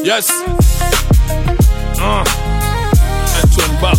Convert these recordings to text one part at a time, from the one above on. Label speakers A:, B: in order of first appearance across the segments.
A: Yes. Uh. Antoine Buck.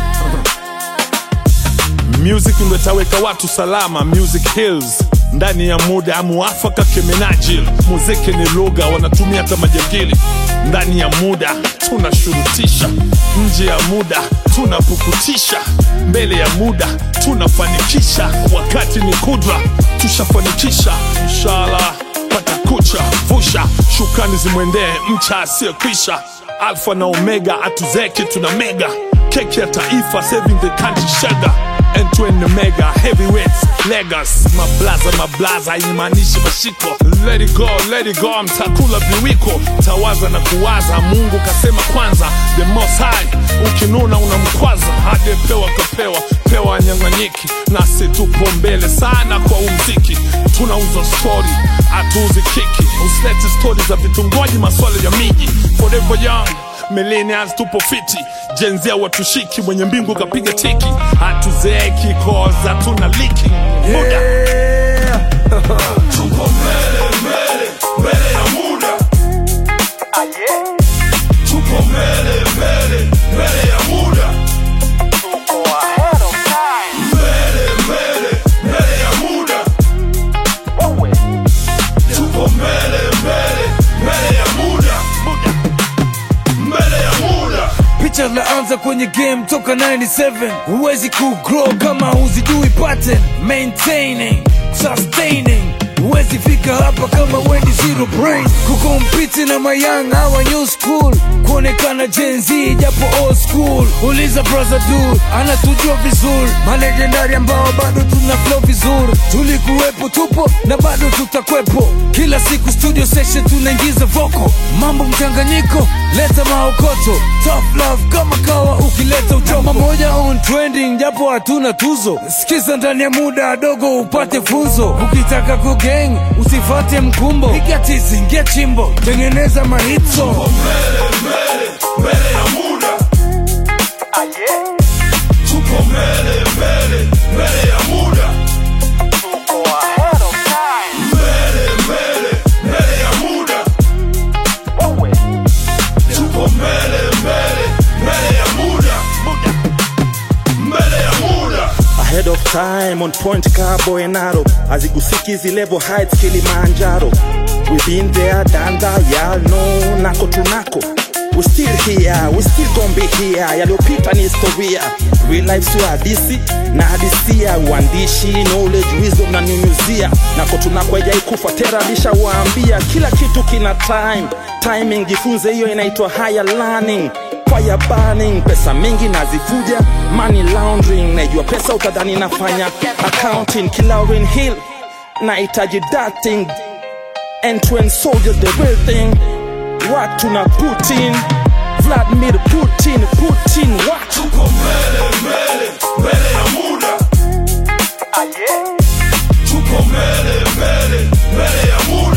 A: Music ndo itaweka watu salama. Music Hills ndani ya muda muafaka kemenajil. Muziki ni lugha wanatumia hata majangili. Ndani ya muda tunashurutisha, nje ya muda tunapukutisha, mbele ya muda tunafanikisha. Wakati ni kudra, tushafanikisha inshallah. Pata kucha vusha, shukrani zimwendee mcha asiyekwisha. Alfa na Omega atuzeki tuna mega keki ya taifa saving the country sugar and to and mega heavyweights legas mablaza mablaza haimaanishi mashiko let it go let it go mtakula viwiko tawaza na kuwaza mungu kasema kwanza the most high ukinuna unamkwaza hajepewa kapewa pewa nyang'anyiki nasi tupo mbele sana kwa umziki tunauza stori hatuuzi kiki usilete stori za vitongoji maswala ya miji forever young millennials tupo fiti jenzia watushiki mwenye mbingu kapiga tiki hatuzeeki koza tuna liki muda tuko mbele mbele mbele ya muda tuko mbele mbele mbele ya muda mbele mbele mbele ya muda tuko mbele mbele mbele ya muda mbele ya muda
B: picha laanza kwenye game toka 97 huwezi kugrow kama huzijui pattern maintaining sustaining huwezi fika hapa kama wendi zero brain kukompiti na mayang hawa new school kuonekana Gen Z japo old school uliza brother du anatujua vizuri malegendari ambao bado tuna flow vizuri tulikuwepo tupo na bado tutakwepo kila siku studio session tunaingiza voko mambo mchanganyiko leta maokoto tough love kama kawa ukileta uchoma moja on trending japo hatuna tuzo sikiza ndani ya muda dogo upate funzo ukitaka kugang usifate mkumbo piga tizi ingia chimbo tengeneza mahitso
A: mbele mbele mbele ya muda tuko mbele mbele mbele ya muda mbele mbele mbele ya muda tuko mbele mbele mbele ya muda mbele ya muda
C: ahead of time on point cabo enaro azigusiki hizi level heights kilimanjaro we been there done that y'all know nako tunako we still here we still gon be here yaliyopita ni historia real life sio hadisi na hadisia uandishi knowledge wisdom na nyunyuzia nako tunako hajaikufa tera alishawaambia kila kitu kina time timing jifunze hiyo inaitwa higher learning fire burning pesa mingi nazifuja money laundering naijua pesa utadhani nafanya accounting kilaurin hill nahitaji dating and to end soldiers the real thing watu na putin vladimir putin putin watu
A: tuko mbele mbele mbele ya muda tuko mbele mbele mbele ya muda